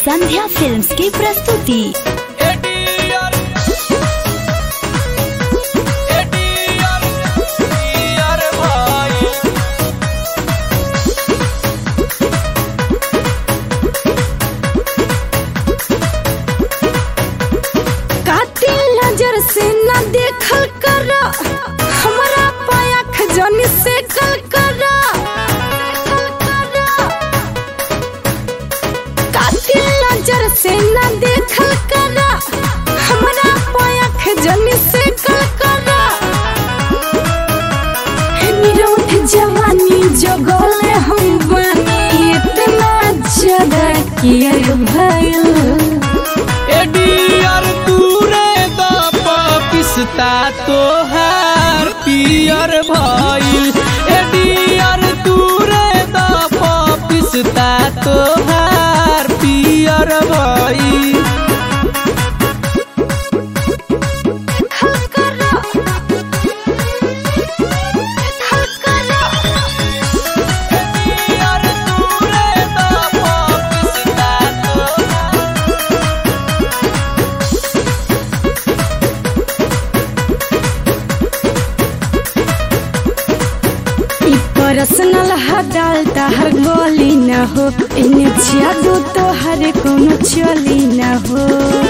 संध्या films की प्रस्तुति ADR ADR ADR भाई कातिल नजर से न देखल कर हमारा पाया खजनी से कल कर कातिल नजर से न देखल कर हमारा पाया खजनी से कल कर निरोध जवानी जगल हम बनी इतना ज्यादा किया भयल एडीआर तूरे द पिस्ता तोहार पियर भइल एडीआर तूरे द पिस्ता तोहार पियर भइल एडीआर तूरे द पिस्ता तोहार ई पर्सनल हटाल हर गोली न हो इन्हें जादू तो हर कोनो चली न हो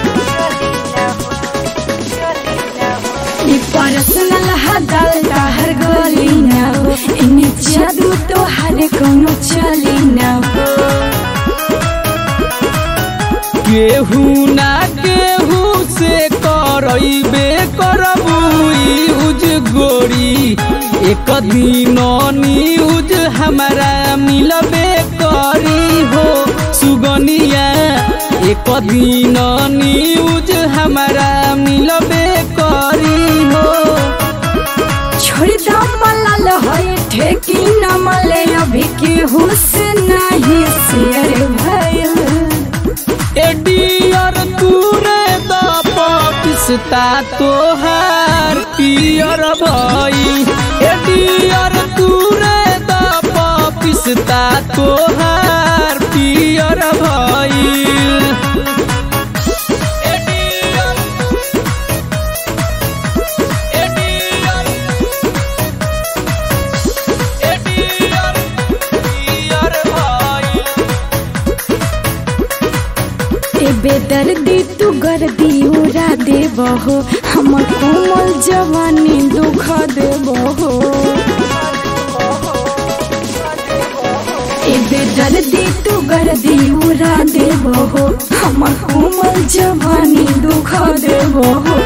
ई पर्सनल हटाल हर गोली न हो इन्हें जादू तो हर कोनो चली न हो केहू ना केहू से करैबे करबू यूज गोरी एक दिन न्यूज हमारा मिलबे करी हो सुगनिया एक दिन न्यूज हमारा मिलबे करी हो छोड़ दो मलाल होए ठेकी न मले अभी केहू से नहीं शेयर भयल एडियर तूरे द पिस्ता तोहार पियर भई एडियर तूरे द पिस्ता तोहार पियर भई एडियर एडियर एडियर पियर भई ए बेदर्दी तू गर्दी उड़ा देबहो हमर कोमल जवानी दुख देबहो ए बेदर्दी तू गर्दी उड़ा देबहो हमर कोमल जवानी दुख देबहो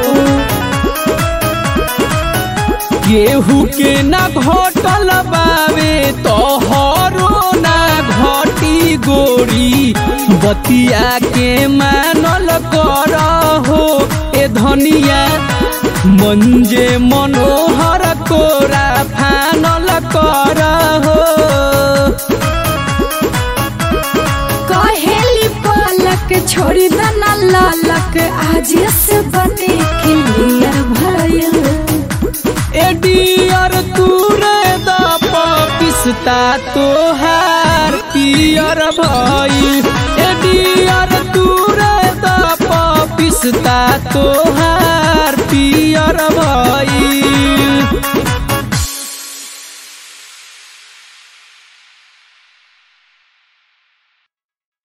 केहू के ना घटल बावे तोहरो ना घटी गोरी बतिया के मानल कर हो ए धनिया मंजे मनोहर कोरा फानल कर हो कहेली पलक छोड़ी दना लालक आज से बने क्लियर भयल एडियर तूरे द पिस्ता तोहार पियर भई एडियर तूरे द पिस्ता तोहार पियर भई